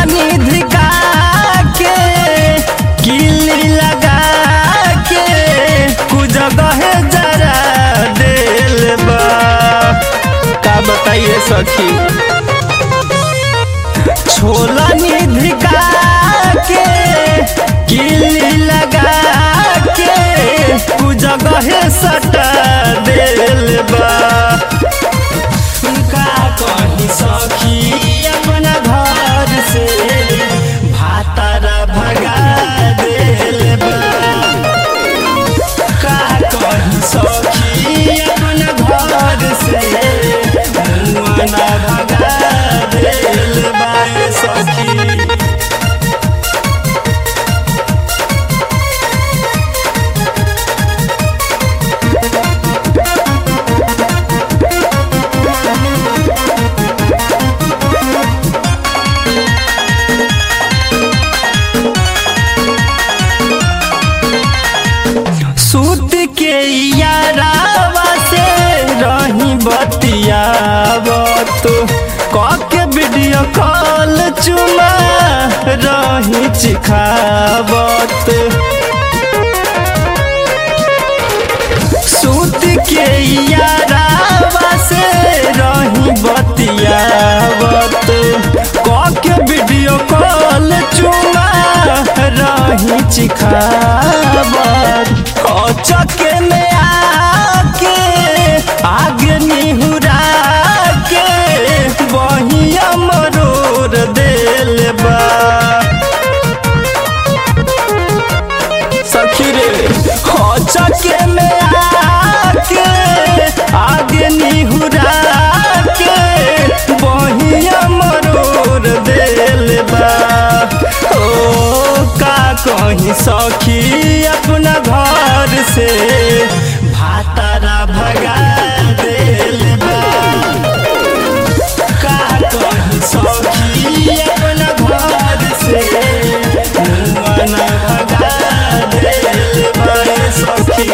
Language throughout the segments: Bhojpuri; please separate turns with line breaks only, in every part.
निधि का के किली लगा के कुजगह जरा दिल बा का बताइए सखी छोला निधि का के किली लगा के कुजगह सटा दिल बा का कही सखी अपना घर से भातारा भगा दिल बा का कही सखी अपना घर से मुआना भगा दिल बा सखी सूत के यारावा से रही बतियावत कके वीडियो कॉल चुमा रही चिखावत सूत के यारावा से रही बतियावत कके वीडियो कॉल चुमा रही चिखावत चके में आके आगे निहुरा के बहिया मरोर दिल बा सखी रे चके में आके आगे निहुरा के बहिया मरोर दिल बा ओ का कहीं सखी अपना घर से भातारा भगा दिल बा का कहीं सखी अपना घर से मुआना भगा दिल बा सखी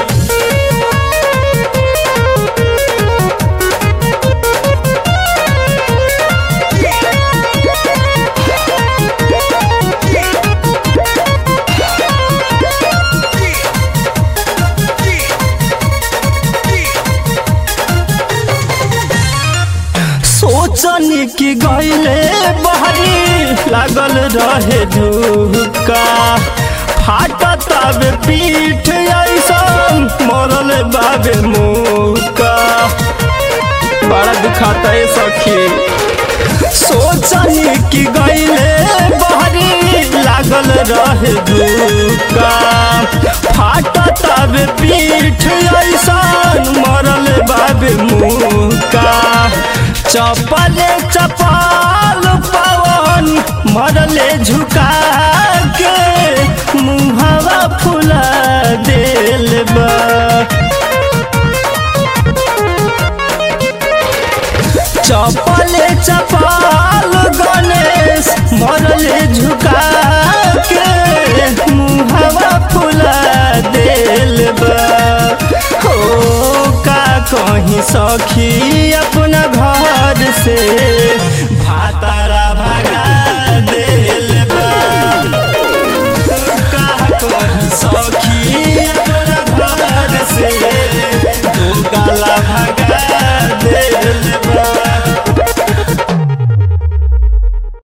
सोचनी कि गईले बहरी लागल रहे झुका फाटत अब पीठ ऐसन मरल बाबे मुका बड़ा दुखाता है सखी सोचनी कि गईले बहरी लागल रहे झुका फाटत अब पीठ ऐसन मरल बाबे मुका चपल चपल पवन मरले झुका के मुहवा फुला दिल बा चपल चपल गणेश मरले झुका के मुहवा फुला दिल बा हो का कहीं सखी अपना घर से